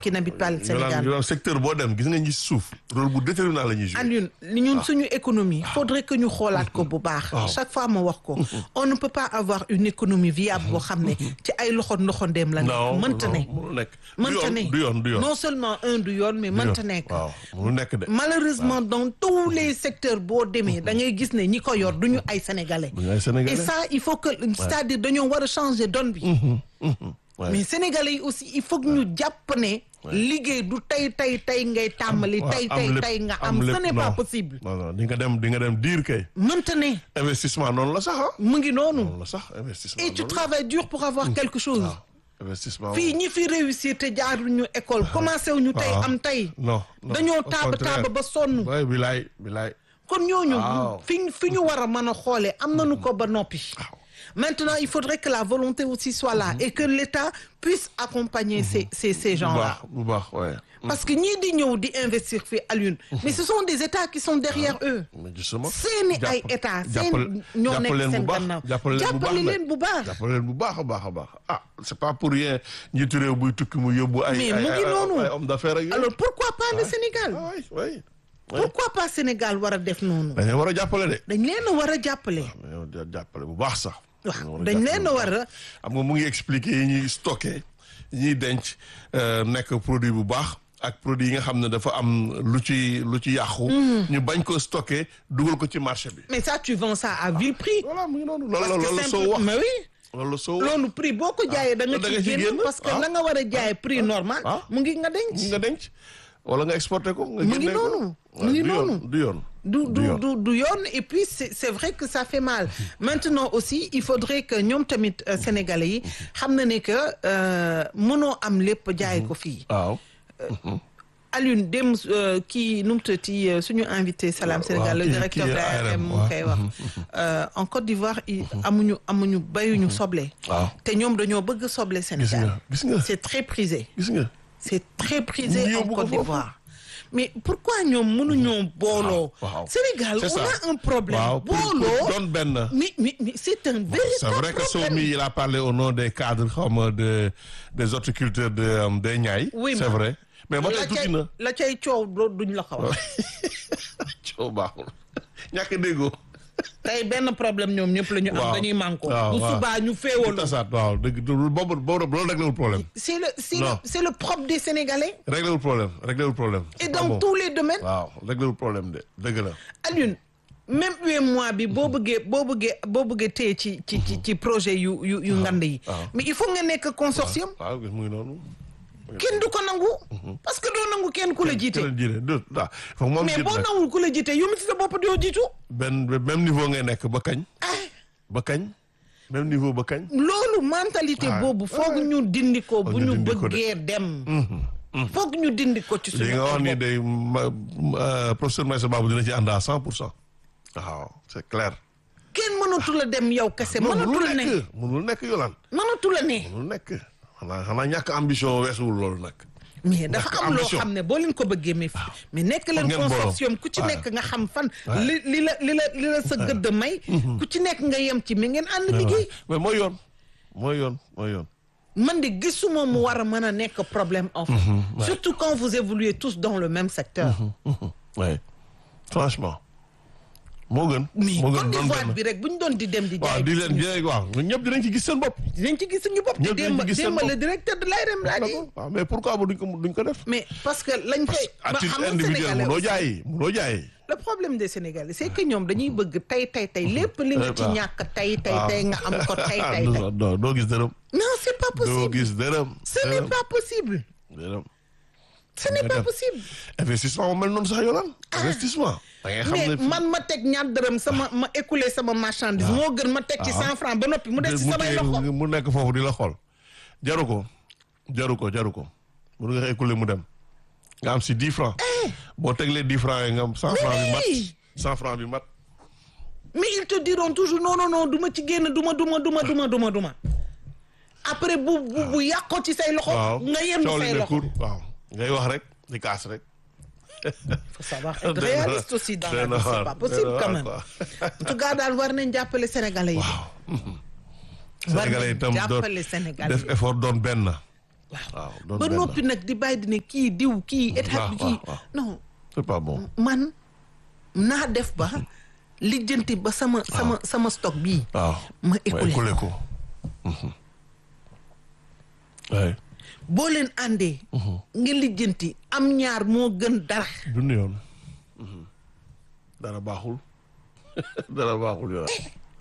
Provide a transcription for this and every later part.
qui n'habitent pas le Yolande Sénégal. Yolande secteur boo dem gis nga ñi suuf rôle bu déterminant la ñuy jouer. Alioune ñun suñu économie faudrait que ñu xoolaat ko bu baax chaque fois ma wax ko on ne peut pas avoir une économie viable boo xam ne ci ay loxo ndoxandeem la non nekk mënta ne mënul nekk. du mënta yoon ne du yoon du yoon. non seulement un du yoon mais mënta nekk waaw mënul nekk de. malheureusement dans tous les secteurs boo demee da ngay gis ne ñi ko yor duñu ay sénégalais du ñu ay sénégalais. et ça il faut que c'est-à-dire dañoo war a changer donne bi Ouais. mais sénégalais yi aussi il faut que ñu jàpp ne liggéey du tey tey tey ngay tàmbali waaw, tey am tey lépp, tey nga am am ce lépp, n'est pas non. possible non non di nga dem di nga dem diir kay. mënta ne investissement noonu la sax ah. mu ngi noonu noonu la sax investissement. et tu noonu la. travailles dur pour avoir quelque chose waaw investissement. fii ñi fi réussir te jaaruñu école commencé wuñu tey waaw. am tey non non dañoo au taaba contraire. taaba ba sonn oui bilaay bilaay. kon ñooñu Waaw. fi fi ñu war a mën a xoolee am nañu ko ba noppi maintenant il faudrait que la volonté aussi soit là et que l'État puisse accompagner ces ces ces bu gens-là baax bu baax ouais. parce que ñii di ñëw di investir fii Alioune mais ce sont des États qui sont derrière eux mais justement. seeni ay jàpp- état jàppale- seen ñoo nekk jàppale leen seen bu baax gannaaw jàppale leen bu baax jàppale nag. leen bu baax jàppale leen bu baax a baax a baax ah c'est pas pour rien njiitu réew buy tukki mu yóbbu ay. Mais ay mu ngi ay- noonu. ay hommes d'affaires ak yooyu. alors pourquoi pas le Sénégal ah oui oui. pourquoi pas Sénégal war a def noonu dañu war a jàppale de. dañ leen a war a jàppale dañoo jàppale bu baax sax. waaw dañoo dañ jàppale leen bu a baax. war a xam nga mu ngi expliquer yi ñuy stocké yi ñuy denc euh, nekk produit bu baax ak produit yi nga xam ne dafa am lu ci lu ci yàqu. ñu bañ ko stocké dugal ko ci marché bi. mais ça tu vends ça à vil prix voilà mu ngi noonu loolu parce la que loolu la soo simple wax mais oui loolu la soo wax loolu prix boo ko jaayee da nga da ci nga ci génn génn, parce que ah. la nga war a jaayee prix normal ah. mu ngi nga denc nga denc wala nga exporté ko. nga Mu ngi génne ko. noonu, Ouais, mu ngi du yoon, noonu. du yoon. du du yoon. du du yoon et puis c'est c'est vrai que ça fait mal maintenant aussi il faudrait que ñoom tamit euh, sénégalais yi xam na ne que euh, mënoo am lépp jaay ko fii waaw. Alioune dem euh, kii nu mu tëddee euh, suñu invité Salam waaw, Sénégal le kii- directeur kii de l'ARM ARM, mu waaw. koy wax Euh, en Côte d'Ivoire i- amuñu amuñu bayuñu soble waaw te ñoom dañoo bëgg soble gis Sénégal nga gis nga c'est très prisé gis nga. c'est très prisé Ñu en yóbbu ko Côte foofu. d'Ivoire mais pourquoi ñoom mënuñoo booloo waaw. Sénégal C'est on ça. a un problème waaw pour pour booloo doon benn. mais mais mais c'est un véritable C'est vrai que problème Somi, il a parlé au nom des cadres comme de, des horticulteurs de, euh, des Niayes. Oui, c'est mais- vrai. Mais ba la tey cay tuuti na. la cay coow doo- duñ la ko wax coow baaxul. ñàkk a déggoo. tey benn problème ñoom ñëpp la ñu am Waaw. dañuy manko waaw, bu waaw. subaa ñu Tout féewaloo à ça, waaw dëgg du- boobu boobu loolu réglé wul problème. c'est le c'est le Non. c'est le propre des Sénégalais réglé wul problème réglé wul problème. et C'est pas dans bon. tous les domaines waaw réglé wul problème de dëgg la. Alioune même UEMOA bi boo bëggee boo bëggee boo bëggee téye ci ci ci ci projet yu yu yu ngand yi waaw. mais il faut nga nekk consortium waaw gis mu ngi noonu. kenn du ko nangu parce que doo nangu kenn ku la jiite keneen jiite du ah foog moom mais jiite boo nag. nangul ku la jiite yow mi ci sa bopp doo jiitu benn même niveau ngay nekk ba kañ. ba kañ. même niveau ba kañ. loolu mentalité Ah, boobu foog ñu dindi ko bu ñu ñu dindi ko de. bëggee dem foog ñu dindi ko ci li suñu nga wax bopp. ni day ma ma- professeur Maïssa Babou dina ci ànd à cent pour cent waaw c'est clair. kenn mënatu la dem yow kese mënatu mënul la ne nekk mënul nekk yolaan mënatu la ne mënul nekk xanaa xanaa ñàkk ambition weesuwul loolu nag. mais dafa Ñàkk am loo ambition. xam ne boo leen ko bëggee mais mais nekk leen ngeen booloo. consortium ku ci Ouais. nekk nga xam fan li li la li la li la sa gëdd may ku ci nekk nga yem ci mais ngeen ànd liggéey mais mooy yoon mooy yoon mooy yoon. man de gisuma mu war a mën a nekk problème en fait surtout quand vous évoluez tous dans le même secteur oui franchement moo gën. mais moo Côte gën doon d'Ivoire benn. bi rek bu ñu doon di dem di waaw jaay di leen jëlee waaw ñëpp dinañ ci gis seen bopp. dinañ ci gis suñu bopp te Ñëpp dinañ démb ci gis seen démb le bopp. directeur de l'ARM laa di waaw mais pourquoi ba duñ ko duñ ko def. mais parce que lañ fay à ba titre xam nga individuel Sénégalais munoo aussi. jaay munoo jaay. le problème des Sénégalais c'est que ñoom dañuy bëgg tey tey tey lépp li nga ci waaw. ñàkk tey tey waaw. tey nga am ko tey tey non tey non doo gis dërëm. non c'est pas doo possible gis dërëm. ce n'est pas possible dërëm. ce n'est pas def. possible investissement mu mel noonu sax yoonal. investissement. da ngay xam mais ne man ma teg ñaar dërëm sama ma écoulé sama marchandise moo gën ma teg ci cent francs ba noppi mu des ci mu samay téye- loxo mu nekk foofu di la xool. jaru ko jaru ko jaru ko. mun nga écouler mu dem. nga am si dix francs. boo teglee dix francs yi nga am cent francs bi mat. oui. cent francs bi mat. mais ils te diront toujours non non non du ma ci génn du ma du ma du ma du ma du ma du ma après bu bu bu yàqoo ci say loxo waaw nga yem coow li say ne loxo kur waaw ngay wax rek di kaas rek. faut savoir être Doy na réaliste aussi dans la doy na vie c'est waar, pas doy possible na quand waar, même quoi. en tout cas daal war nañ jàppale sénégalais yi war Sénégalais nañ itam doon jàppale sénégalais def effort doon benn. waaw doon ba benn. noppi nag di bàyyi di ne kii diw kii état bi waaw, kii waaw. non c'est pas bon man naa def ba lijjanti ba sama sama sama stock bii waaw ma ma écoulé écoulé ko Mhm. ouais boo leen àndee nga lijjanti am ñaar moo gën dara dund yoon Mhm. dara baaxul dara baaxul yoon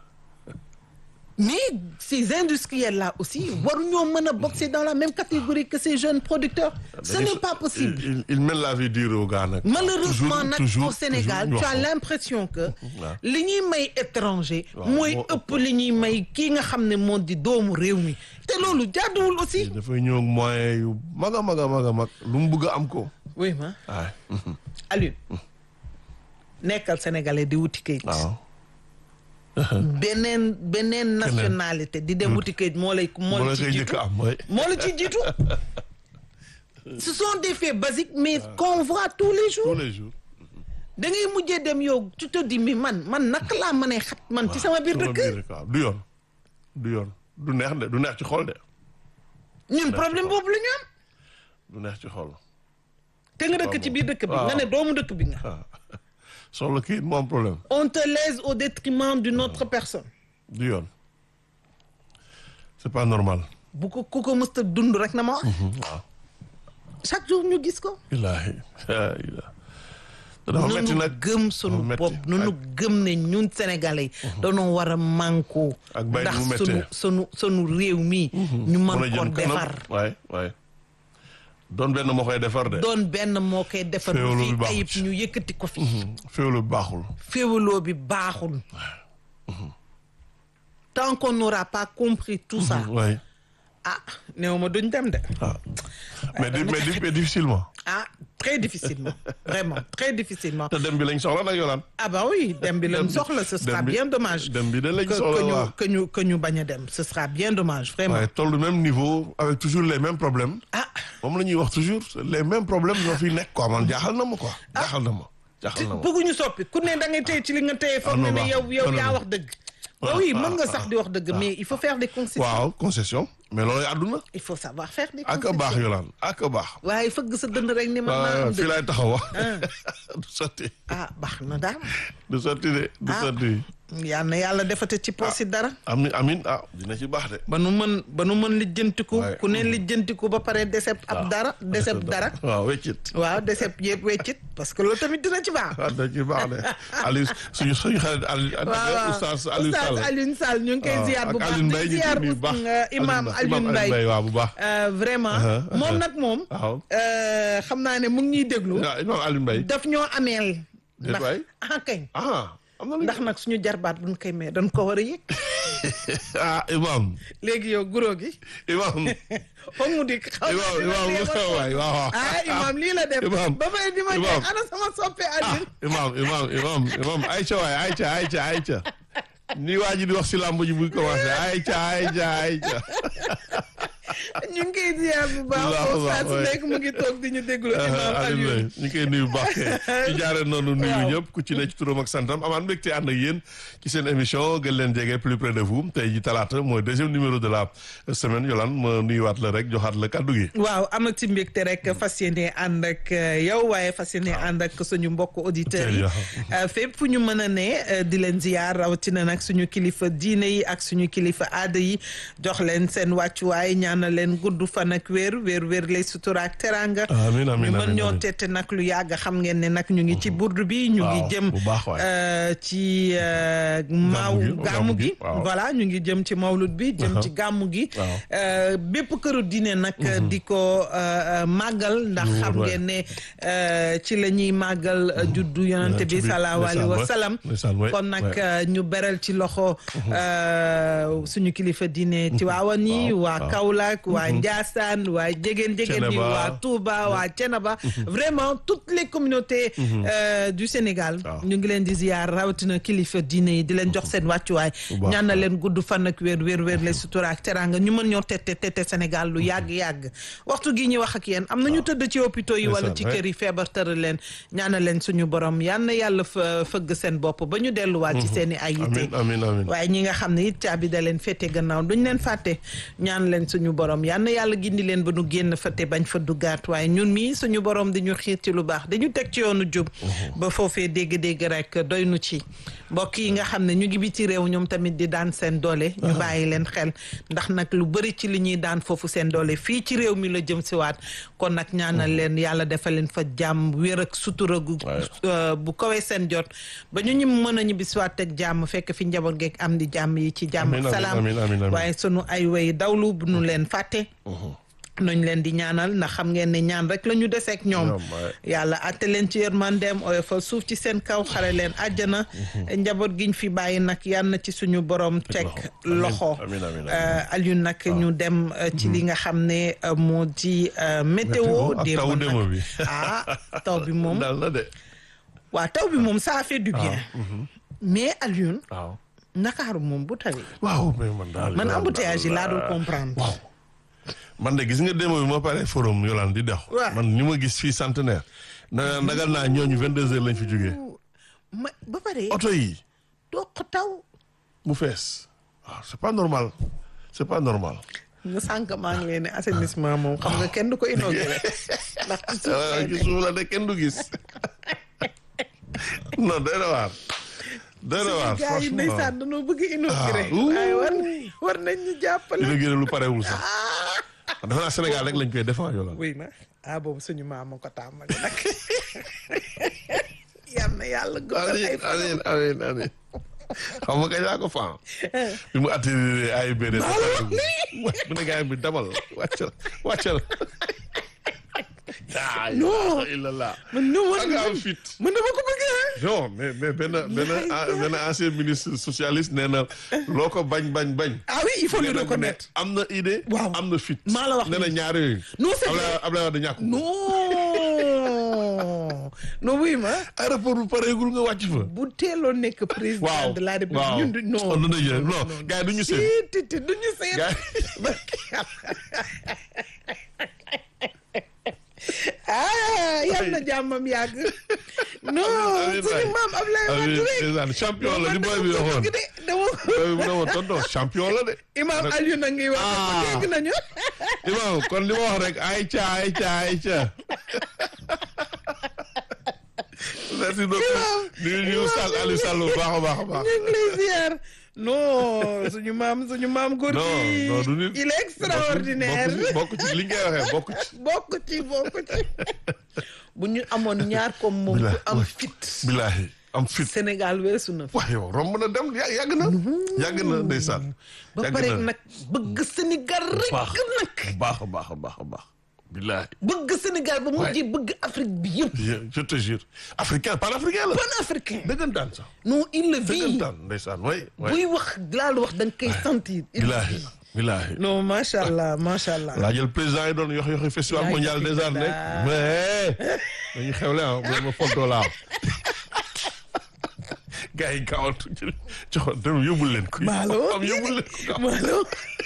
mais ces industriels là aussi waruñoo mën a boxer dans la même catégorie que ces jeunes producteurs ce n'est pas possible il, il, il mène la vie dure au gars nag malheureusement Toujours, nag toujours, au Sénégal toujours, tu as ñu wax ko. l'impression que waaw. li ñuy may étranger Waaw, mooy moo ëpp li ñuy may kii nga xam ne moo di doomu réew mi te loolu jaaduwul aussi dafay ñëw ak moyen yu mag a mag a mag a mag lu mu bëgg a am ko oui ma waay Aliou nekkal sénégalais di wuti kayit waaw beneen beneen nationalité di dem wuti kayit moo lay moo moo la la ci koy jiitu njëkk a am mooy moo la ci jiitu ce sont des faits basiques mais qu'on voit tous les jours tous les jours da ngay mujjee dem yow tu te dis mais man man naka laa mënee xat man ci sama biir sama dëkk biir dëkk waaw du yoon du yoon du neex de du neex ci xol de ñun problème boobu la ñu am du neex ci xol te nga dëkk ci biir dëkk bi waaw. nga ne doomu dëkk bi nga waaw soxla kii moo am problème on te lèse au détriment d'une autre personne du yoon c'est pas normal bu ko ku ko mësta dund rek na ma wax waaw chaque jour ñu gis ko illaahi laa ilaaha te dafa metti nunu nag gëm sunu dafa metti. bopp nunu gëm ne ñun sénégalais yi dañoo war a mànkoo Ak bay ndax ni mu sunu méttee. sunu sunu réew mi ñu mën a mën ko jëm kanam defar waay waay doon benn moo koy defar de doon benn moo koy defar bu Féewaloo fi bi baaxul ayib ci. ñu yëkkati ko fi féewlu bi baaxul féewaloo bi baaxul tant qu'on n'aura pas compris tout ça waay ah néew ma duñ dem de ah mais di mais di mais difficilement ah très difficilement vraiment très difficilement te dem bi lañ soxla nag yolaan ah bah oui dem bi lañ Dem bi- soxla ce sera dem bi- bien dommage dem bi de lañ que soxla que ñu waaw. que ñu que ñu bañ a dem ce sera bien dommage vraiment waaye toll même niveau avec toujours les mêmes problèmes ah moom la ñuy wax toujours les mêmes problèmes ñoo fi nekk quoi man jaaxal na ma quoi jaaxal na ma jaaxal na ma bëgguñu soppi ku ne da ngay téye ci li nga téye foog Ah, non, ne ne baax yow yow non, yaa non. wax dëgg Ah, ah oui ah, mën nga ah, sax di wax dëgg mais il faut faire des concessions waaw concession mais loolu àdduna il faut savoir faire des ak a baax concessions yolaan ak a baax waaye fëgg sa dënd rek ni man maa waaw am fii dëgg laay taxaw wax du sotti ah baax na daal du sotti de du Ah. sotti yal na yàlla defate ci poos yi dara amin amin ah dina ci baax de ba nu mën ba nu mën lijjantiku Ouais. ku ne lijjantiku ba pare deseb ab dara deseb dara waaw weccit waaw deseb yëpp weccit parce que loolu tamit dina ci baax waaw dina ci baax de Aliou suñu suñu xarit Aliou waaw waaw oustaz Aliou Sall Oustaz Alioune Sall ñu ngi koy waaw, ziar bu ak baax Alioune Mbaye di ñu ziar ngi nuyu bu baax euh, imam Alioune Mbaye waaw bu baax Euh, vraiment Uh-huh, moom nag moom waaw euh, xam naa ne mu ngi ñuy déglu waaw imam Alioune Mbaye daf ñoo ameel Déet ndax waay. ah kañ ah am na lu ndax nag suñu jarbaat buñ koy mee dañ ko war a yëg ah imam léegi yow guro gi imam foog mu dikk xaw ma imam dina imam dee ba Moussa waay waaw waaw ah imam lii la def Imam. ba pare di ma ne Imam. ana sama soppe ah Alioune imam imam imam imam Aïcha waay Aïcha Aïcha Aïcha ni waa ji di wax si làmb ji buy commencé Aïcha Aïcha Aïcha ñu ngi koy ziar bu baax Bu baax, bu foofu saa baax, su ouais. nekk mu ngi toog di ñu déglu imam Alioune Alioune ñu ngi koy nuyu bu baax kay ci jaaree noonu nuyu Waaw. ñëpp ku ci ne ci turam ak santam amaan mbégte ànd ak yéen ci seen émission gën leen jege plus près de vous tey ji talaata mooy deuxième numéro de la semaine Yolande ma nuyuwaat la rek joxaat la kàddu gi waaw amati mbégte rek fas yéene ànd ak euh, yow waaye fas yéene ànd ak suñu mbokk auditeurs yi Euh, fépp fu ñu mën a ne euh, di leen ziar rawatina nag suñu kilifa diine yi ak suñu kilifa aada yi jox leen seen wàccuwaay ñaanal leen gudd fan ak wér wér wér lay sutura ak teranga amiin amiin ñu mën amiin ñoo amiin. tette nag lu yàgg xam ngeen ne nag ñu ngi ci burdu bi ñu ngi Waaw, jëm bu baax waay. euh, ci euh, maaw gi, gàmmu gàmmu gi gi, waaw. voilà ñu ngi jëm ci mawlud bi jëm ci gàmmu gi Waaw. Euh, bépp këru diine nag di ko euh, euh, màggal ndax Lu wóor, xam waay. ngeen ne euh, ci la ñuy màggal euh, juddu yonante bi Yonent bi, salaahu alayhi wa ndeysaan, salaam ndeysaan, waay, kon nag waay. euh, ñu beral ci loxo euh, suñu kilifa diine Tiwaawan yi Waaw, waa waaw. Kaolack waa Njaasaan waa jegeen jegeen yi Thiénaba. waa Touba waa Thiénaba vraiment toutes les communautés euh, du Sénégal Waaw. ñu ngi leen di ziar rawatina kilifa diine yi di leen jox seen wàccuwaay Bu baax. ñaan na leen gudd fan ak wér wér wér lay sutura ak teranga ñu mën ñoo tette tette Sénégal lu yàgg-yàgg waxtu gi ñuy wax ak yéen am na ñu tëdd ci hôpitaux yi wala Ndeysaan, ci ouais. kër yi feebar tëral leen ñaana leen suñu borom yal na yàlla fa fëgg seen bopp ba ñu delluwaat ci seen i ay yitte amiin amiin amiin waaye ñi nga xam ne it caabi da leen féete gannaaw duñ leen fàtte ñaan leen suñu borom borom yal na yàlla gindi leen ba nu génn fa te bañ fa duggaat waaye ñun mii suñu borom di ñu xiir ci lu baax dañu teg ci yoonu jub ba foofee dégg-dégg rek doy nu ci mbokk yi nga xam ne ñu ngi biti réew ñoom tamit di daan seen doole ñu bàyyi leen xel ndax nag lu bëri ci li ñuy daan foofu seen doole fii ci réew mi la jëm si waat kon nag ñaanal leen yàlla defal leen fa jàmm wér ak sutura gu bu kawee seen jot ba ñu ñu mën a ñibbi si waat teg jàmm fekk fi njaboot geeg am di jàmm yi ci jàmm ak salaam waaye sunu ay way dawlu bu nu leen fàtte nañ leen di ñaanal ndax xam ngeen ne ñaan rek la ñu deseek ñoom yàlla atte leen ci yërmandeem oyofal suuf ci seen kaw xare leen àjjana njaboot giñ fi bàyyi nag yal na ci suñu borom teg loxo Alioune nag ñu dem ci li nga xam ne moo di météo démb nag ah taw bi moom waaw taw bi moom ça fait du bien mais Alioune Ndakaaru moom bu tawee waaw mais man daal man embouteillage yi laa dul comprendre man de gis nga démb bi ma pare forum Yolande di dox. man ni ma gis fii centenaire. na ndagal naa ñooñu 22 heures lañ fi jógee. ma ba pare. oto yi. doq taw. mu fees waaw c'est pas normal c'est pas normal. nga sànq maa ngi leen ne assainissement moom xam nga kenn du ko inauguré. ndax ci suuf la de kenn du gis. non doy na waar. doy na waar gars yi ndeysaan dañoo bëgg inauguré. waaye war war nañ ñu jàppale. inauguré lu parewul sax. dafa naa Sénégal rek lañ koy defar yoolal. oui ma ah boobu suñu maam ko tàmbali nag. yal na yàlla guddal ay fan. amiin amiin amiin xam nga kañ laa ko faam. bi mu attiré ay bédé. mu ne gars bi dabal wàccal wàccal. non illallah. man non ak am fit. man dama ko bëgg non mais mais benn benn benn ancien ministre socialiste nee na loo ko bañ bañ bañ. ah oui il faut le reconnaître. am na idée. waaw am na fit. maa la wax nee na ñaar yooyu. non c'est vrai Abdoulaye Wade ñàkk. non non wuy ma. aéroport bu pareegul nga wàcc fa. bu teeloon nekk président waaw de la république waaw ñun du non non non gars yi du ñu seet. ti ti du ñu seet. ah yal na jàmmam yàgg. non suñu maam Ablaye Wade rek. champion la li booy bi waxoon. dama booy bi waxoon tonton champion la de. Imam Alioune a ngi wax. dégg nañu. Imam kon li ma wax rek ayca ayca ayca. merci beaucoup. ñu ñu Sall Aliou Sall bu baax a baax a baax. ñu ngi lay ziar. non suñu maam suñu maam góor non non du nit il est extraordinaire. bokk ci li ngay waxee bokk ci. bokk ci bokk ci. bu ñu amoon ñaar comme moom. bu am fit. bilaahi am fit. Sénégal weesu na. waaw yow romb na dem yàgg na. yàgg na ndeysaan. ba pare nag bëgg Sénégal rek nag. baax a baax a baax a baax. bilaahi. bëgg Sénégal ba mujjee bëgg Afrique bi yëpp. je te jure africain pan africain la. pan africain. dëggantaan sax. non il le vit. dëggantaan ndeysaan way buy wax laal wax da nga koy sentir. bilaahi bilaahi. non macha allah macha allah. laa jël président yi doon yox yoxi festival mondial des arts nekk mais dañuy xewle ah bu ma fontoo laa gars yi gaawantu joxoon dem yóbbul leen ko. maalo am yóbbul leen ko maalo.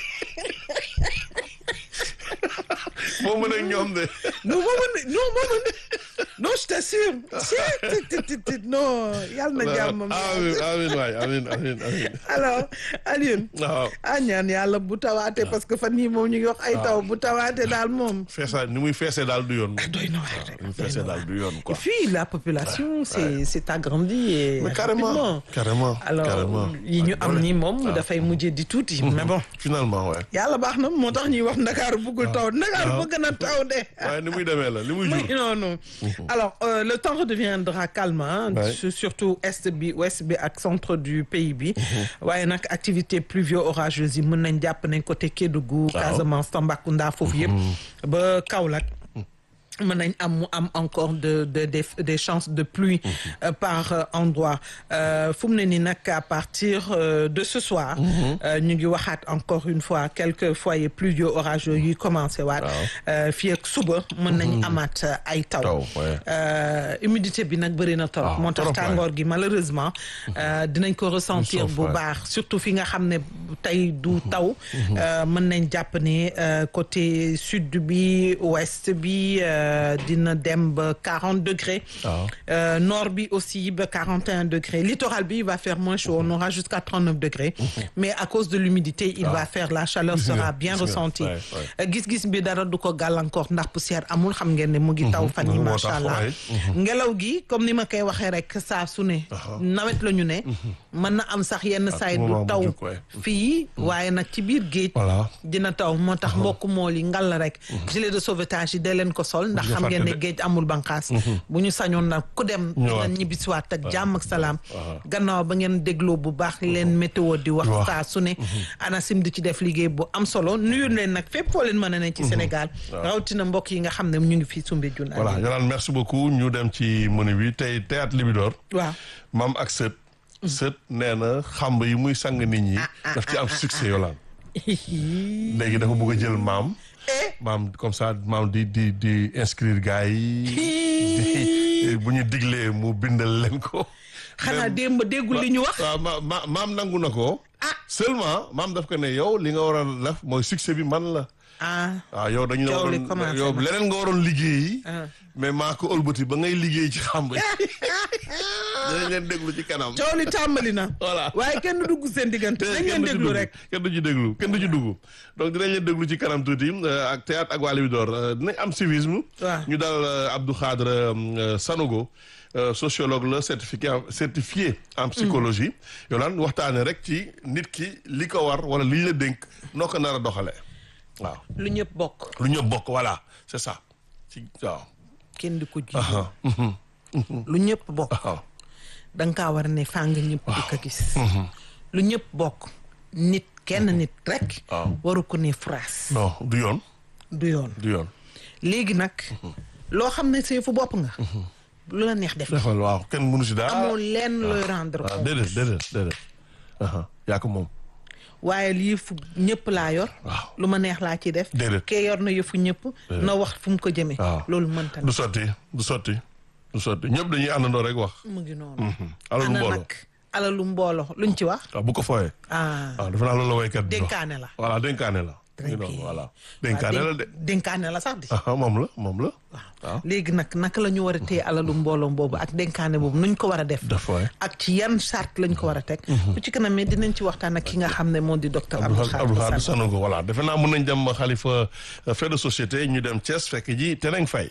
moo mën ak ñoom de. non moo mën non moo mën non je t'assure. si non yàlla na jàmmam. amiin amiin waay amiin amiin amiin. alors Alioune. waaw. ah ñaan yàlla bu tawaatee parce que fan yii moom ñu ngi wax ay taw bu tawaatee daal moom. feesa ni muy feesee daal du yoon. doy na waar ni muy feesee daal du yoon quoi. et puis la population c'est c'est agrandie et mais carrément carrément alors yi ñu am ni moom dafay mujjee di tuuti. mais bon finalement ouais. yàlla baax na moo tax ñuy wax Ndakaaru bëggul taw Ndakaaru bëgg na taw de. waaye ni muy demee la li muy jur. non non alors euh, le temps redeviendra calme hein, Ouais. surtout est bi ouest bi ak centre du pays bi. waaye nag activité pluvio-orageuse yi mën nañ jàpp nañ côté Kédougou. Casamance Tambacounda foofu yëpp. ba Kaolack. mën nañ am mu am encore de de des des chances de pluie euh, par euh, endroit euh, fu mu ne nii nag à partir euh, de ce soir. euh, ñu ngi waxaat encore une fois quelques foyers pluvio orageux yuy commencé waat. euh, fii ak suba mën nañ amaat euh, ay taw. Taw, ouais. Euh, humidité bi nag bëri na trop. Ah, moo tax trop, ouais. tàngoor gi malheureusement. euh, dinañ ko ressentir Sauf, bu ouais. baax surtout fi nga xam ne tey du taw. euh, mën nañ jàpp ne euh, côté sud bi ouest bi. euh, euh, dina dem ba quarante degrés. waaw Euh, nord bi aussi ba 41 degrés littoral bi il va faire moins chaud on aura jusqu'à 39 degrés mais à cause de l'humidité il va faire la chaleur Gis nga, sera bien gis nga, ressentie ouais, ouais. Euh, gis-gis bi dara du ko gàllankoor ndax poussière amul xam ngeen ne mu ngi taw fan yi moo macha tax, allah ouais. ngelaw gi comme ni ma koy waxee rek saa su ne nawet la ñu ne mën na am sax yenn saay du moment bu taw jug, ouais. fii waaye nag ci biir géej voilà dina taw moo tax mbokk mool yi ngal rek gilet de sauvetage yi dee leen ko sol ndax nga xam ngeen ne fàtte de. géej amul banqaas bu ñu sañoon nag ku dem Ñëwaat. dina ñibbisiwaat ak jàmm ak salaam waaw. gannaaw ba ngeen dégloo bu baax leen météo di wax Wax. saa su ne ANACIM di ci def liggéey bu am solo nuyu leen nag fépp foo leen mën a ne ci Sénégal rawatina mbokk yi nga xam ne ñu ngi fii Soumbédioune voilà Yolande merci beaucoup ñu dem ci menu bi tey théâtre Libidor waaw maam ak sët sët nee na xamb yi muy sang nit ñi daf ci am succès Yolande léegi dafa bëgg a jël maam maam comme ça maam di di di inscrire gars yi di bu ñu diglee mu bindal leen ko xanaa démb déggul li ñu wax waaw ma ma maam nangu na ko seulement maam daf ko ne yow li nga war a def mooy succès bi man la ah waaw yow dañu Coow li waroon commencé yow na. leneen nga waroon liggéeyi Ah. mais maa ko ëlbati ba ngay liggéey ci xamb yi dinañ leen déglu ci kanam coow li tàmbali na Voilà. waaye kenn du dugg seen diggante nañ leen kenn du ci déglu dugg, rek kenn du ci déglu kenn du ci dugg donc dinañ leen déglu ci kanam tuuti euh, ak théâtre ak waa Libidor euh, dinañ am civisme Waaw. ñu dal euh, Abdou Khadre euh, Sanogo euh, sociologue la certifié en- certifié en psychologie yow lan waxtaane rek ci nit ki li ko war wala li ñu la dénk noo ko nar a doxalee waaw lu ñëpp bokk lu ñëpp bokk voilà c'est ça ci waaw kenn di ko ji aha mhm, lu ñëpp bokk waaw da nga kaa war a ne fàng ñëpp di ko gis lu ñëpp bokk nit kenn nit rek Waaw. waru ko ne phrase non du yoon du yoon du yoon léegi nag loo xam ne see fu bopp nga lu la neex def defal waaw kenn mënu si dara amoo lenn looy rendre waaw compte déedéet déedéet déedéet aha yaa ko moom waaye lii fu ñëpp laa yor Waaw. lu ma neex laa ci def Déedéet. kee yor na yëfu ñëpp na wax fu mu ko jëmee waaw loolu mënta du na sotti du sotti du sotti ñëpp dañuy àndandoo rek wax mu ngi noonu alalu ana mbooloo nag alalu mbooloo luñ ci wax waaw bu ko fooyee ah waaw dafa naa loolu la waykat bi wax dénkaane la voilà dénkaane la Très ngi noonu bien. voilà dénkaane la de dénkaane la sax di aha moom la moom la waaw léegi nag naka la ñu war a téye alalu mbooloo boobu ak dénkaane boobu nuñ ko war a def dafa waay ak ci yan charte lañ ko war a teg bu ci kanam mais dinañ ci waxtaan ak ki nga xam ne moo di docteur Abdou Abdou Khadre Khadre Sall Sanogo voilà defe naa mën nañ dem xalifa fait de société ñu dem Thiès fekk ji Teneng Faye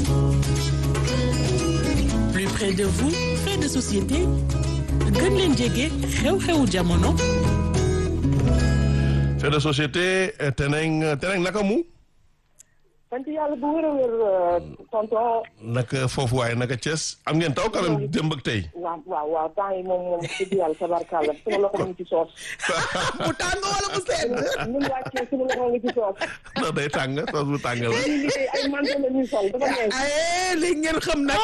plus près de vous fait de société gën leen jege xew-xewu jamono fait de société eh, Teneng Teneng naka mu sant yàlla bu wér a wér tonton naka foofu waaye naka Thiès am ngeen taw quand même démb ak tey waaw waaw waaw temps yi moom moom dëgg yàlla tabarkàlla suma loxo mu ngi ci soos bu tàng wala bu sedd ñun wàccee suma loxo mu ngi ci soos non day tàng soos bu tàng la ñuy liggéey ay manto la ñuy sol dafa neex ay léegi ngeen xam nag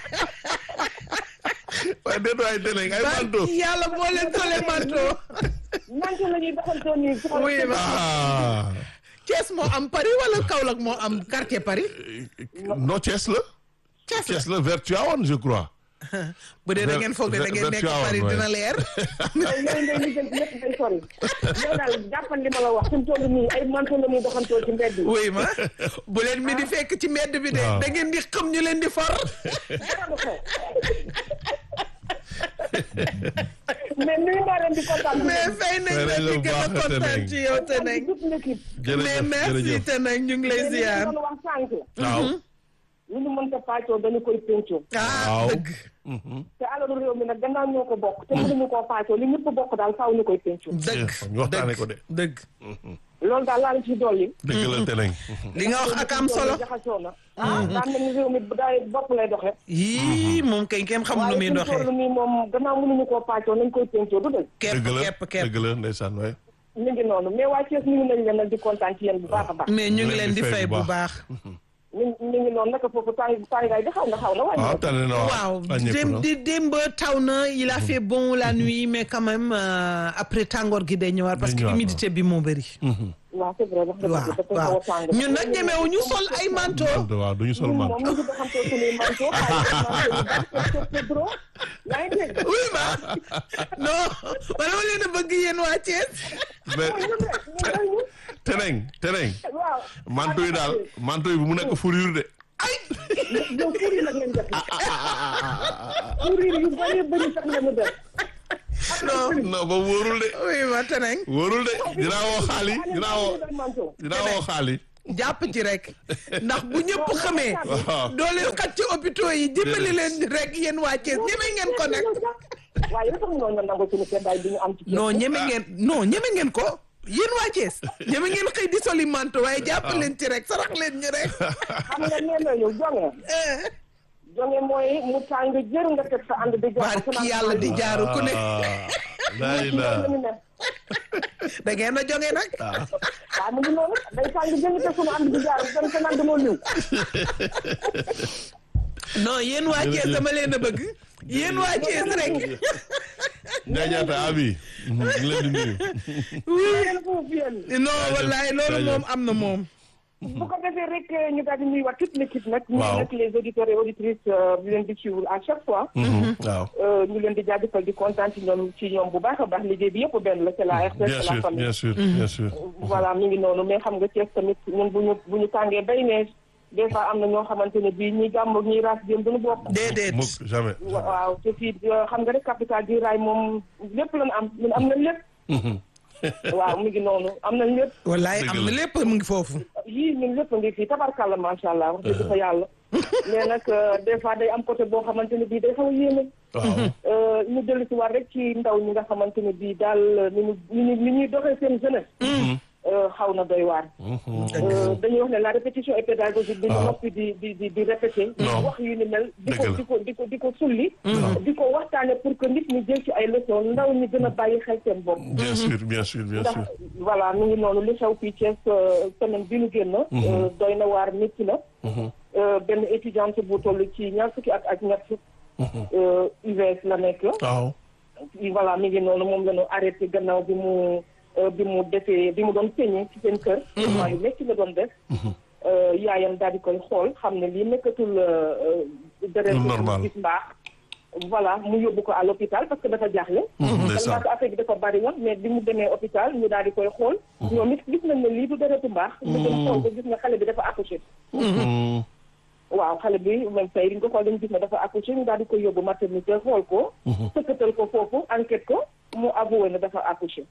waaye déet waaye Teneng ay manto yàlla boo leen solee manto manto la ñuy doxantoo nii soxla Oui, ma- ah Thiès moo am Paris wala Kaolack moo am quartier Paris non Thiès la Thiès la Thiès la vers Tivaouane je crois bu dee da ngeen foog ne da ngeen nekk Tivaouane, Paris ouais. dina leer yow yooyu ngay lijjanti lépp day sori yow daal jàppal li ma la wax fi mu toll nii ay manto la ñuy doxantoo ci mbedd yi oui ma bu leen mi di fekk ci mbedd bi de waaw. da ngeen di xam ñu leen di for dara du xew mais nuyu naa leen di kontaan mais fay nañ Fay la nañ la di bu gën a baax, kontaan Teneng. ci yow te nag toute l'équipe mais jërëjëf merci jërëjëf te nag ñu ngi lay ziar doon wax sànq waaw lu ñu mënta pàccoo dañu koy péncoo ah Waaw. dëgg te alalu réew mi nag gannaaw ñoo ko bokk te mënuñu koo pàccoo li ñëpp bokk daal faaw ñu koy péncoo dëgg ñu waxtaane ko de dëgg loolu daal laa la ci dolli dëgg la Teneng li nga wax ak am solo jaxasoo na ah daan nañu réew mi daay bopp lay doxe yii moom kay kenn xamul nu muy waaye fi mu doxee toll nii moom gannaaw mënuñu koo pàccoo nañ koy péncoo du dëgg kepp dëgg la kepp kepp dëgg la ndeysaan waay ñu ngi noonu mais waa Thiès ñu ngi nañ leen nag di kontaan ci yéen bu baax a baax mais ñu ngi leen di fay bu baax ñu ñu ngi noonu naka foofu tàng tàngaay bi xaw na xaw na waaw wàññi tane na waaw wàññeeku dém na. di démb taw na il a fait bon la nuit mais quand même euh, après tàngoor gi day ñëwaat parce que ñëwaat, humidité bi moo bëri waaw c'est vrai wax dëgg waaw dafa waaw xaw a tàng ñun nag ñemewu ñu sol ay manteau Manto, waaw du ñu sol ñun manto moom ñu ngi doxantoo suñuy manteau xaalis manteau yu bari te te dro yaa ngi dégg oui ma non wala ma leen a bëgg yéen waa Thiès mais ñun rek ñun rek ñun Teneng Teneng waaw manto yi daal manto yi bu mu nekk fourrure de ay yow kuréel nag ngeen def kuréel yu bëree bëri sax la mu def non non ba wóorul de oui ma teneng wóorul de dinaa woo xaali dinaa woo dinaa woo xaali jàpp ci rek ndax bu ñëpp xamee waaw doole xat ci hôpitaux yi dimbali leen rek yéen waa Thiès ñeme ngeen ko nag waaye dafa mënoon nga nangu suñu seddaay bi ñu am ci non ñeme ngeen non ñeme ngeen ko yéen waa Thiès ñeme ngeen xëy di soli manto waaye jàpp leen ci rek sarax leen ñu rek xam nga nee nañu jonge jonge mooy mu tàng jër nga teg sa ànd di jox barki yàlla di jaaru ku ne laa ilaa da ngeen a jonge nag waaw mu ngi noonu day tàng jër nga teg suñu ànd di jaar dem sa naan damoo ñëw non yéen waa Thiès dama leen a bëgg yéen waa Thiès rek njaajaata abi ñu ngi leen di nuyu yéen foofu yéen non wallaay loolu moom am na moom bu ko defee rek ñu daal di nuyuwaat toute l'équipe nag ñu Waaw. nag les auditeurs et auditrices di leen di suivre à chaque fois waaw ñu leen di jaajëfal di kontaan ci ñoom ci ñoom bu baax a baax liggéey bi yëpp benn la c'est la RTS bien c'est la sûr famille bien sûr bien sûr voilà mi ngi noonu mais xam nga Thiès tamit ñun bu ñu bu ñu tàngee bay ne des fois am na ñoo xamante ne bii ñi gàmm ñi raas jëm duñu bokk déedéet mukk jamais waaw te fii xam nga rek capital du rail moom lépp lañu am ñun am nañ lépp waaw mi ngi noonu am nañ lépp wallaay Dëgg am na la. lépp mu ngi foofu yii ñun lépp a ngi fii tabarkàlla macha allah wax dëgg fa yàlla mais nag euh, des fois day am côté boo xamante ne bii day xaw a yéeme waaw Euh, ñu dellu si waat rek ci ndaw ñi nga xamante ne bii daal ni ñu ni ñu ni ñuy doxee seen jeunesse euh, xaw na doy waar Euh, dañuy wax ne la répétition est pédagogique bi ñu waaw. noppi di di di di répété Non. wax yu ni mel di ko Dëgg la. di ko di ko di ko sulli di ko waxtaane pour que nit ñi jël ci ay leçons ndaw ñi gën a bàyyi xel seen bopp bien sûr bien sûr bien ndax sûr voilà mi ngi noonu li xew fii Thiès euh, semaine bi ñu génn euh, doy na waar métti na Euh, benn étudiante bu toll ci ñaar fukki at ak ñett euh, UVS la nekk waaw voilà mi ngi noonu moom la ñu arrêté gannaaw bi mu euh, bi mu defee bi mu doon peñe ci seen kër ment yu métti la doon def Euh, yaayam daal di koy xool xam ne lii nekkatul deret Lu normal. gis mbaax voilà mu yóbbu ko à l'hôpital parce que dafa jaaxle tellement ndeysaan que affaire bi dafa bari woon mais bi mu demee hôpital ñu daal di koy xool ñoom it gis nañ ne lii du deretu mbaax ñu dem xool ko gis nga xale bi dafa accouché waaw xale bi même tey li ñu ko xool dañu gis ne dafa accouché ñu daal di koy yóbbu maternité xool ko sëkkatal ko foofu enquête ko mu avoué ne dafa accouché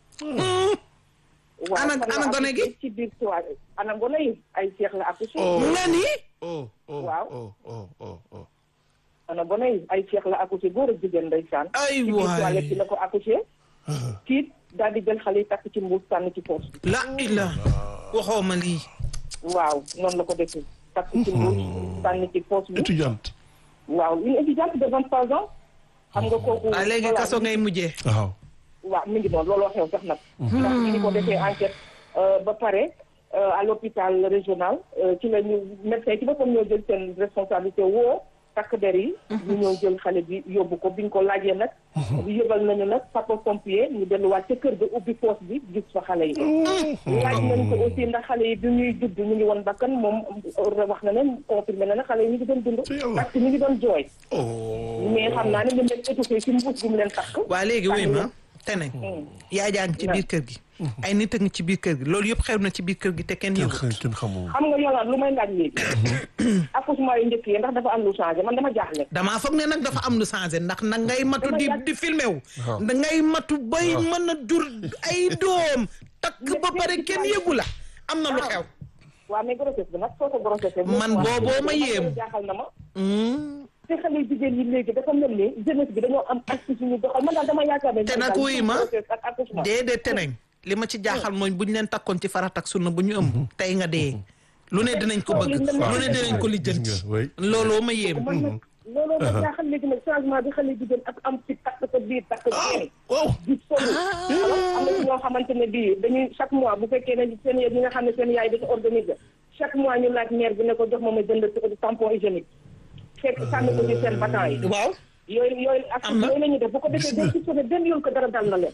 waaw Ana- fan la ana gone gi? accouché ci biir soirée ana gone yi ay seex la accouché nga ni oh oh Waaw. oh oh oh oh ana gone yi ay seex la accouché góor ak jigéen ndeysaan ay ci biir toilette bi waay la ko accouché tiit daal di jël xale yi takk ci mbuus sànni ci poos la ila waxoo ma lii waaw noonu la ko defee takk ci mbuus sànni ci poos bi étudiante waaw une étudiante de vingt trois ans xam nga kooku ah léegi voilà, kaso ngay mujjee waaw waaw mi ngi noonu looloo xew sax nag ndax bi ñu ko defee enquête euh, ba pare euh, à l'hôpital régional euh, ci la ñu médecin ci boppam ñoo jël seen responsabilité woo takk der yi ñu ñëw jël xale bi yóbbu ko bi ñu ko laajee nag yëbal nañu nag sapeur pompier ñu delluwaat ca kër ga ubbi poos bi gis fa xale yi laaj nañ ko aussi ndax xale yi bi ñuy judd ñu ngi woon bakkan moom wax na ne confirmé na ne xale yi ñu ngi doon dund Ci yàlla. parce que ñu ngi doon jooy oh mais xam naa ne ñu leen étouffé ci mbuus bi mu leen takk waa léegi wuy ma Sànni teneng yaa jaa ngi ci biir kër gi ay nit a ngi ci biir kër gi loolu yëpp xew na ci biir kër gi te kenn kenn yëgut xam kenn xamul xam nga yolaan lu may laaj léegi accouchement yu njëkk yi ndax dafa am lu changé man dama jaaxle damaa foog ne nag dafa am lu changé ndax nag ngay matu di Dama yàgg- di filmé wu Waaw. da ngay matu bay mën a jur ay doom takk ba pare kenn yëgu la am na lu xew waaw mais grossesse bi nag soo ko grossesse Man booboo ma yéem. jaaxal na ma Hmm. te xale yu jigéen yi léegi dafa mel ni jeunesse bi dañoo am astuce yu ñu doxal man daal dama yaakaar ne Te nag wuy ma, grossesse ak accouchement déedéet teneng li ma ci jaaxal mooy bu ñu leen takkoon ci farat ak sunna bu ñu ëmb tey nga dee lu ne dinañ ko bëgg lu ne dinañ ko lijjanti Gis nga, oui. looloo ma yéem man nag looloo ma jaaxal léegi nag changement bi xale yu jigéen ak am ci takk sa biir takk jeeni waaw di solu alors am na ci ñoo xamante ne bii dañuy chaque mois bu fekkee ne seen ñi nga xam ne seen yaay dafa organiser chaque mois ñu laaj maire bi ne ko jox ma ma jënd tampon hygiénique fekk sànni ko ci seen batan yi waaw yooyu yooyu ak Am na. yooyu la ñuy def bu ko defee day ci sonné benn yoon ko dara dal na leen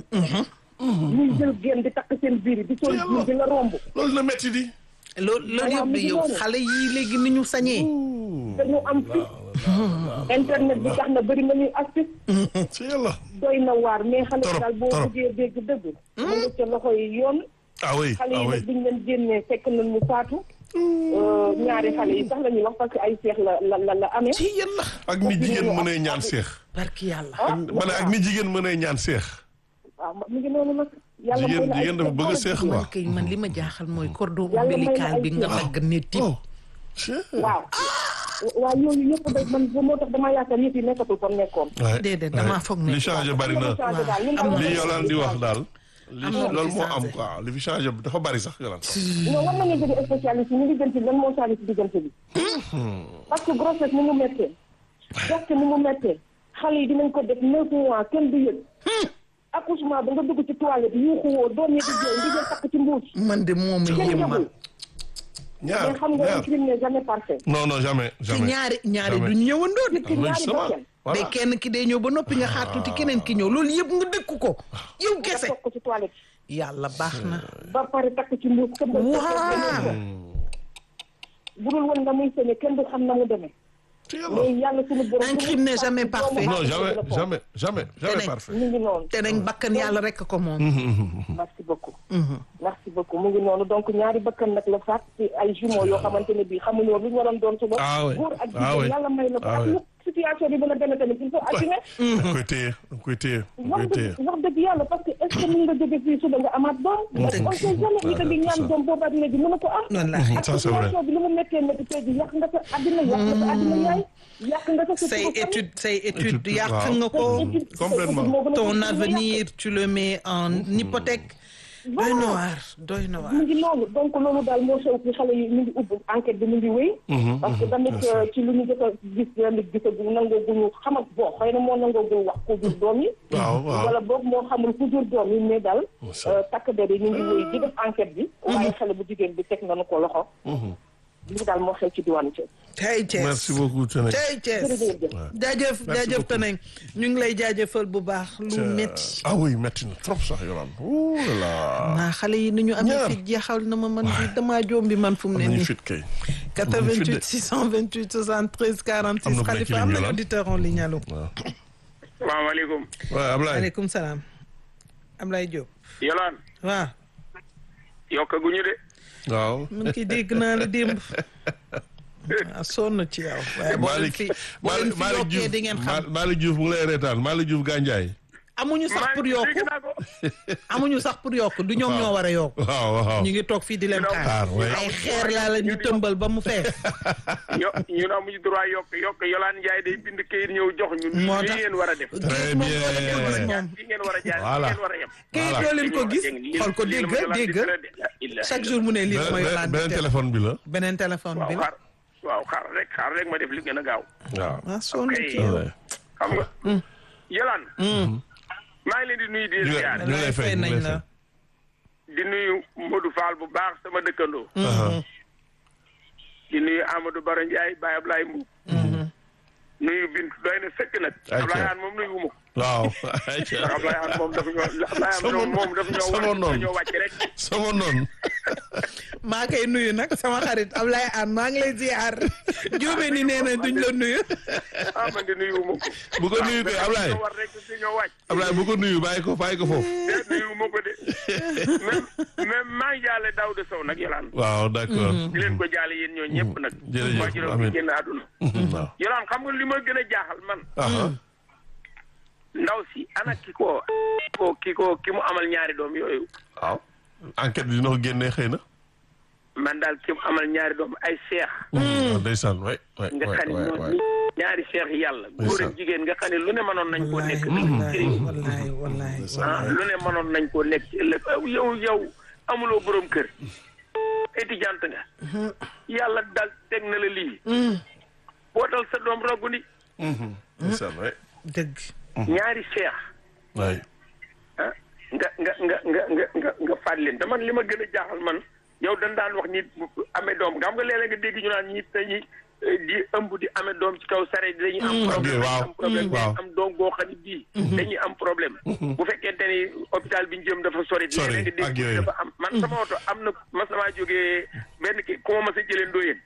ñuy jël génn di takk seen biir yi di sol biir di la romb loolu na metti di loolu loolu Waaw, yëpp mi ngi yow noonu. xale yii léegi ni ñu sañee dañu am fi internet bi tax na bëri na ñuy astuce ci yàlla doy na waar mais xale Torop, yi daal boo torop. bëggee dégg dëgg mu nga ca loxo yi yoon ah oui xale ah yi oui nag biñ leen génnee fekk nañ mu faatu Euh, ñaari xale yi sax la ñuy wax parce que ay seex la la la la amee. ci yàlla ak ni jigéen mënee ñaan seex barki yàlla ah ma ne ak ni jigéen mënee ñaan seex waaw mi ngi noonu nag. yàlla Jigéen- may na ay jigéen dafa bëgg a seex seex quoi. man kay man li ma jaaxal mooy cordon Yàlla may na ombilical ay bi nga seex. dagg ne tip oh Chut. waaw. waaw yooyu yëpp da man moo tax damaa yaakaar yëf yi nekkatul comme nekkoon. Ouais, Déedéet, ouais. damaa foog ne- li changé bari na changé daal li am na li lu Yolaan di wax daal li Am na lu loolu ci moo am changé. quoi li fi changé dafa bari sax Yolaan non war nañu jóge spécialiste ñu ngi gën ci lan moo changé ci diggante bi. parce que grossesse ni mu méttee. gerte ni mu méttee. xale yi dinañ ko def neuf mois kenn du yëg. accouchement ba nga dugg ci toilette yuuxu woo doom yi di jooy ndi jël takk ci mbuus. man de moom a kenn yéem man yëgul ñaar mais xam nga un ñaar crime n'est jamais parfait. non non jamais te jamais ñaari ñaari Jamais. duñ ñëwandoo de ci loolu ñaari sama bakkan. voilà day kenn ki day ñëw ba noppi nga xaar tuuti keneen ki ñëw loolu yëpp nga dëkk ko yow nga kese toog ko ci toilette. yàlla baax na ba pare takk ci mbuus kenn du waaw bu dul woon nga muy sañe kenn du xam na mu demee. ci yàlla mais yàlla suñu borom. Un crime n'est jamais parfait. non jamais jamais jamais jamais Tenez. parfait mu ngi noonu. te nañ bakkan yàlla rek ko moom merci beaucoup. merci beaucoup mu ngi noonu donc ñaari bakkan nag la faat ci ay jumeaux yoo xamante ne bii xamuñu woon lu ñu waroon doon suba. Ah oui. góor ak Ah oui. jigéen yàlla may na ko Ah ak oui. lu situation bi mën a demee tamit il faut assumer. da nga koy téye da nga koy téye da nga wax koy téye dëgg wax dëgg yàlla parce que est ce que mën nga jóge fii suba nga amaat doom. Dëgg. on sait jamais ñi ko di ñaan doom boobu ak léegi mën na ko am. wallaahi ak Ça, c'est vrai. situation bi lu mu méttee métti tey jii yàq nga sa àddina yàq nga sa àddina yaay yàq nga sa. say étude say étude Étude, yàq waaw. nga ko Complètement. ton avenir tu le mets en hypothèque doy na waar doy na waar mu ngi loolu donc loolu daal moo xew ci xale yi ñu ngi ubbi enquête bi mu ngi wéy. parce que tamit euh, ci lu ñu jot a gis tamit gisagu nangoo gu ñu xamal bon xëy na moo nangoo gu wax ku jur doom yi. waaw waaw wala boog moo xamul ku jur doom yi mais daal. ça. euh, takk der yi ñu ngi wéy di def enquête bi. waaye xale bu jigéen bi teg nañu ko loxo. lii daal moo xew ci diwaanu Thiès. tey Thiès merci beaucoup Tene tey Thiès jërëjëf. jaajëf Merci jaajëf beaucoup. Teneng ñu ngi lay jaajëfal bu baax lu métti ah oui métti na trop sax Yolaan ouh là là naa xale yi ni ñu amee Ñaar. fit jeexal na ma man bi damaa joom bi man fu mu am ne nañu nii fit kay 88 628 73 46 Am na ku nekk Khalifa ci am ligne bi na la. auditeur en ligne allo waaw salaamaaleykum waaw Ablaye maaleykum salaam Ablaye Diop Yolaan waaw yokkaguñu de waaw man ki dégg naa la démb ah sonn ci yow waaye boo leen Malick fi boo leen fi Malick yokkee Diouf di ngeen xam Malick Diouf mu ngi lay reetaan Malick Diouf Gandiaye amuñu sax pour maa yokku dégg naa ko amuñu sax pour yokku du ñoom ñoo war a yokku waaw waaw ñu ngi toog fii di leen Ñu xaar xaar, ouais. ay xeer laa la ñu tëmbal ba mu fees yo ñun amuñu droit yokk yokk Yolaan Njaay day bind kayit ñëw jox ñun Moo lii tax. ngeen war a def Très moom doo leen ko gis bien. moom fii ngeen war a jaar Voilà. fii ngeen war a yem kayit Voilà. doo leen ko gis Lii- xool ko lii la dégg ma Yolaan dégg di tere de. La ilaha chaque jour mu ne lii mooy beneen Yolande beneen di def. téléphone bi la beneen téléphone bi waaw la xaar waaw xaar rek xaar rek ma def li gën a gaaw waaw ah sonn Ok. ci yow Ouais. xam nga Yolaan maa ngi leen di nuyu di ñu leen ngi ziar ñu ngi lay fay ñu ngi nañ lay la fay di nuyu Modou Fall bu baax sama dëkkandoo Aha. di nuyu Amadou Baro Ndiaye Baye Ablaye Mbuub nuyu Bint doy na sëkk nag Ayca. Ablaye Aan moom nuyu wuma ko waaw ndax Ablaye Aan moom dafa ñoo Ablaye Aan Sama- moom dafa ñoo sama wàcc noonu. dafa ñoo wàcc rek sama noonu maa koy nuyu nag sama xarit Ablaye Anne maa ngi lay ziar jóobe ni nee na duñ la nuyu ah man de nuyu wuma ko bu ko nuyu de Ablaye ñoo war rek si ñoo wàcc Ablaye bu ko nuyu bàyyi ko bàyyi ko foofu de nuyu wuma ko de même même maa ngi jaale Daouda Sow nag Yolaan waaw d'accord di leen ko jaale yéen ñoo ñëpp nag Jërëjëf, waa juróom amiin. bi génn àdduna waaw Yolaan xam nga li ma gën a jaaxal man aha ndaw si ana ki ko ko ki ko ki mu amal ñaari doom yooyu waaw enquête bi dina ko génnee xëy na man daal ki mu amal ñaari doom ay seex waaw ndeysaan way way nga way xam ne way ñoo way ñaari seex yàlla góor ak jigéen nga xam ne lu ne mënoon nañ koo nekk wallahi wallahi wallahi ah lu ne mënoon nañ koo nekk ci ëllëg aw yow yow amuloo borom kër étudiante nga yàlla daal teg na la lii bootal sa doom roggu ni ndeysaan way dëgg ñaari seex way ah nga nga nga nga nga nga nga faat leen te man li ma gën a jaaxal man yow dañ daan wax nit bu amee doom nga xam nga léeg-léeg nga dégg ñu naan ñi dañuy eh, di ëmb di amee doom ci kaw sare dañuy am problème waaw. dañuy am problème waaw. dañuy am doom goo xam ne bii dañuy am problème bu fekkente ni hôpital bi ñu jëm dafa sori Sori, léeg-léeg nga ak dégg yooyu. dafa am man sama oto am na mas namaa jógee benn ki ku ma mas a jëlee ndóoyeen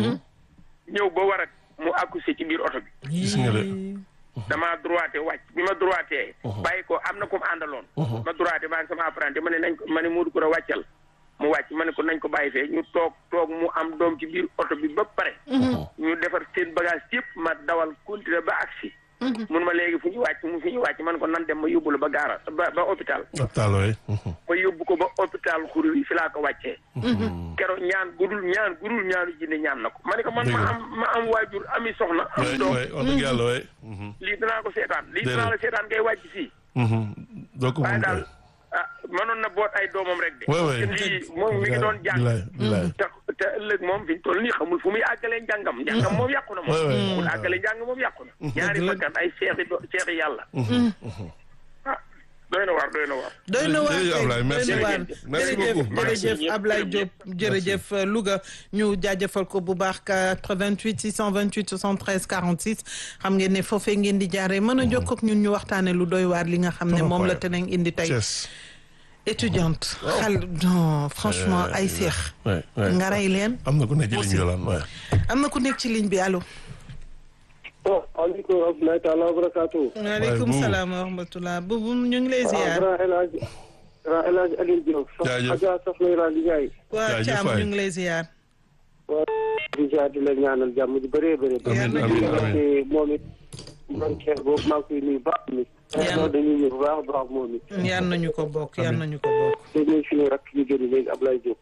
ñëw ba war a mu accouché ci biir oto bi gis nga de damaa droité wàcc bi ma droité. bàyyi ko am na ku mu àndaloon. ma droité maa ngi sama apprenti ma ne nañ ko ma ne Modou Koura wàccal mu wàcc ma ne ko ko nañ ko bàyyi fee ñu toog toog mu am doom ci biir oto bi ba pare ñu defar seen bagage yëpp ma dawal continuer ba agsi mun ma léegi fu ñu wàcc mu fi ñu wàcc man ko nan dem ma yóbbu la ba gaara ba ba hôpital hôpital waay. ma yóbbu ko ba hôpital xuru yi fi laa ko wàccee keroog ñaan gudul ñaan gudul ñaanu jinne ñaan na ko ma ne ko man ma am ma am waajur ami soxna am waay doom waay wax dëgg yàlla waay. lii dinaa ko seetaan lii Déedéet. dinaa la seetaan ngay wàcc fii doo ko waaye mun daal kay. ah mënoon na boot ay doomam rek de waay waay. te lii moom mi ngi doon jàng bilaay bilaay. te te ëllëg moom fi ñu toll nii xamul fu muy àggalee njàngam njàngam moom yàqu na moom Ouais, ouais. mun àggalee njàng moom yàqu na ñaari bakkan ay seexi do seexi yàlla ah doy na waar doy na waar doy na waar Jërëjëf kay, Ablaye, merci. doy na waar. Merci jërëjëf beaucoup. jërëjëf Merci. Ablaye Diop jërëjëf Louga ñu jaajëfal ko bu baax 88 628 73 46 xam ngeen ne foofee ngeen di jaaree mën a jokkoo ak ñun ñu waxtaane lu doy waar li nga xam ne Trop moom la incroyable. teneen indi tey Thiès. étudiante xal non franchement ay seex waay waay. nga rey leen am na ku nekk ci ligne bi yolaan waay. am na ku nekk ci ligne bi allo oh aleykum rahmatulahi taala wa barakaatu. waaleykum bu- salaam wa rahmatullah bubu ñu ngi lay waaw ziar grand El Hadj grand El Hadj Alioune Diop. Jaajëf. Adja Soxna Iran Ndiaye. waa Jaajëf Thiam waay. ñu ngi lay ziar waa di jaar di la ñaanal jàmm ji bëree bëri. amiin Yàlla amiin na amiin. te moom it man Cheikh boobu maa ngi koy nuyu baax mi. Yàlla. non dañuy nuyu bu baax a baax moom it. yan nañu ko bokk yan nañu ko bokk te ñuy suñu rakk ñu génn léegi Ablaye Diop.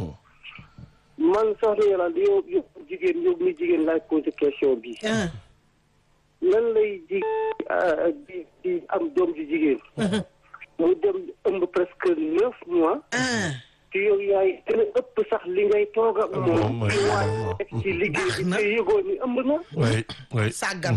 man Soxna Iran di yow yow jigéen yow mi jigéen laaj posé question bi. ah lan lay ji ah, di di am doom ji jigéen. mu dem ëmb presque neuf mois. ah te yow yaay gën a ëpp sax li ngay toog ak moom moom mooy ci waay moom. nekk ci liggéey bi na. te yëgoo ni ëmb na waay waay. sàggan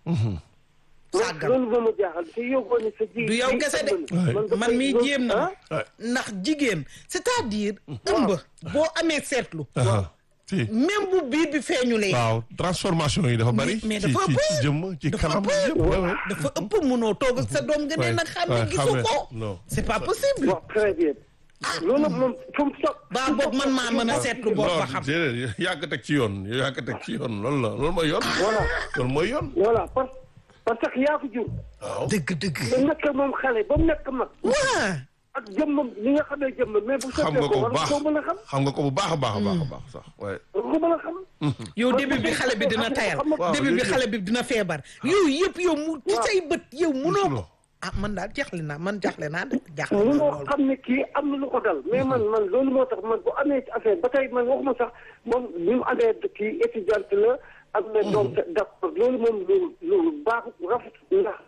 sàggan loolu moo ma jaaxal te yëgoo ni sa jigéen Du yow kese de. man mii jéem na waay. ndax jigéen c'est-à-dire ëmb boo amee seetlu aha si. même bu biir bi feeñulee waaw transformation yi dafa bari. mais ci dafa ci ëpp. ci jëmm ci Dafa kanam ëpp. yëpp. waay waay. dafa ëpp munoo toog ak sa doom nga ne Ouais, nag xam ouais, ne gisu xàmme. ko Non. c'est pas possible waaw très bien loolu moom fu mu soog baa boog man maa mën a seetlu bopp ba xam non déedéet yaa ko teg ci yoon yaa ko teg ci yoon loolu la loolu mooy yoon. voilà loolu mooy yoon. voilà parce parce que yaa ko jur waaw. dëgg dëgg nga nekk moom xale ba mu nekk mag waa ak jëmmam li nga xamee jëmmam mais bu xam sottee nga ko ko war bu nga baax koo mën a xam xam nga ko bu baax a baax a baax a baax sax waaye. war nga ko mën a xam yow début bi xale bi dina tayal Waaw, début bi yooyu xale bi dina feebar yooyu yëpp yow mu ci Waaw. say bët yow munoo ko Musuloo. ah man daal jaxle naa man jaxle naa de jaxle naa mënoo lool xam ne kii am na lu ko dal mais man man loolu moo tax man bu amee ci affaire ba tey man waxuma sax moom ni mu amee kii étudiante la am na doom d'accord loolu moom lu lu baax rafet ndax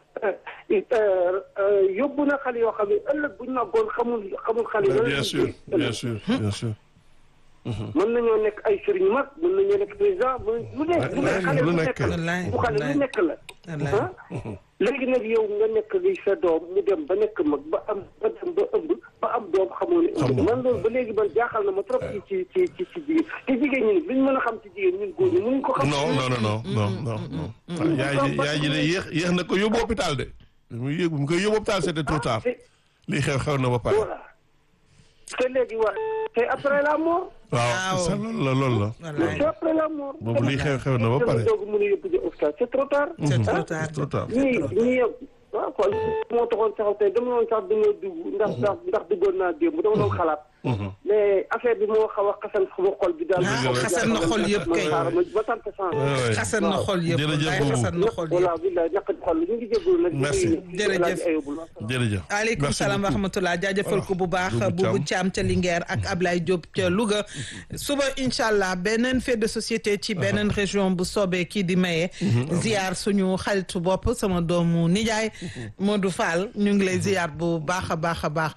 yóbbu na xale yoo xam ne ëllëg bu ñu màggoon xamul xamul xale yi. bien sûr bien sûr bien sûr. mën nañoo nekk ay sëriñ mag mën nañoo nekk président mën lu nekk lu nekk xale lu lu nekk. nekk la Wallaay, bu xale wallaay. lu nekk la Wallaay. ah léegi nag yow nga nekk li sa doom mu dem ba nekk mag ba am ba dem ba ëmb ba am doom xamoo ne Xam ëmb nga. man loolu ba léegi man jaaxal na ma trop ci ci ci ci ci jigéen te jigéen ñi luñ mën a xam ci jigéen ñun góor ñi mënuñ ko xam non non non non non non non. yaay ji yaay ji de yéex yéex na ko yóbbu hôpital de. bi mu yéeg bi mu koy yóbbu hôpital c'était trop tard. te lii xew xew na ba pare. voilà te léegi waa te après la mort waaw c'est ça loolu la loolu la. wallaay c'est après la mort boobu lii xew xew na ba pare. doog mën a yóbbu ji hôpital c'est trop tard c'est trop ah. tard c'est trop tard. ñii ñii yow waaw kon moo taxoon sax tey dama doon sax dañoo dugg ndax ndax ndax duggoon naa démb dama doon xalaat. mais affaire bi moo xaw a xasan sama xol bi daal. Ah, xasan na xol yëpp kay. ma ma sant sant. Ouais, ouais. xasan na xol yëpp Jërëjëf wallaay boobu. xasan na xol voilà yëpp billaay ñàkk xol ñu ngi jégalu nag. Merci. Jërëjëf. jërëjëf. aleykum Merci salaam wa beaucoup. rahmatulah jaajëfal ko bu baax Boubou Boubou Thiam. Thiam ca Linguère ak Ablaye Diop ca Louga suba incha allah beneen fait de société ci beneen région bu soobee kii di maye. ziar suñu xaritu bopp sama doomu nijaay Modou Fall ñu ngi lay ziar bu baax a baax a baax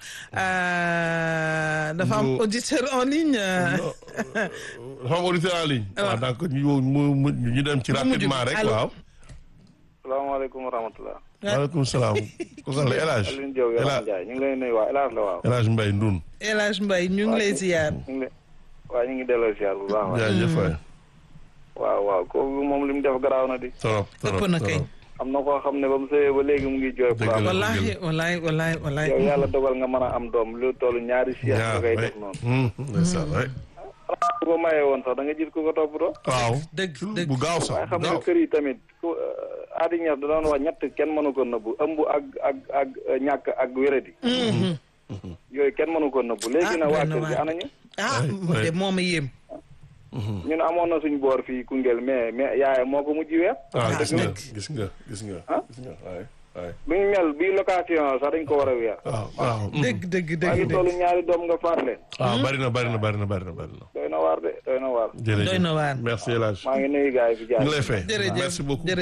Euh, dafa am Ñu- auditeur en ligne. euh, dafa am auditeur en ligne. waaw donc ñu mu mu ñu dem ci Bu mujj bi, rapidement rek allo. waaw. salaamaaleykum wa rahmatulah. maaleykum salaam. kooku la El Hadj. Alioune Diop El Yolande Hadj Ndiaye ñu ngi lay nuyu waa El Hadj la waaw. El Hadj Mbaye Ndoun. El Hadj Mbaye ñu ngi lay ziar. ñu ngi lay waaw ñu ngi delloo ziar bu baax. waaw jaajëf waay. waaw waaw kooku moom li mu def garaaw na di. trop trop ëpp na kay. am na koo xam ne ba mu sëyee ba léegi mu ngi jooy. Dëgg pour am la. wallahi wallahi wallahi wallahi yow yàlla dogal nga mën a am doom lu toll ñaari siège nga ñaar koy waay. def noonu. Hum, ndeysaan, waay. bu ko mayee woon sax da nga gis ku ko toppatoo. waaw. dëgg dëgg. bu gaaw sax waaye xam bu nga gaaw. kër yi tamit ku aadi ñeex da doon wax ñett kenn mënu ko nëbbu ëmb ak ak ak ñàkk ak wéradi. yooyu kenn mënu ko nëbbu léegi Ah, na waa doy na kër gi waar. anañu. ah Ouais, mu ouais. de moom a yéem ñun amoon na suñ boor fii Koungheul mais mais yaayam moo ko mujj weer. ah Ah, gis nga dëgg. gis nga gis nga Ah? gis nga waay waay bu ñu mel bii location sax dañ ko war a weer. waaw waaw dëgg dëgg maa ngi dëgg toll dëgg ñaari doom nga faat leen. ah bari na bari na bari na bari na bari na doy na waar de doy na waar. jërëjëf Doy na waar. merci El Hadj maa ngi nuyu gars yi fi jaar. ñu ngi lay fay Jërëjëf, merci beaucoup jërëjëf.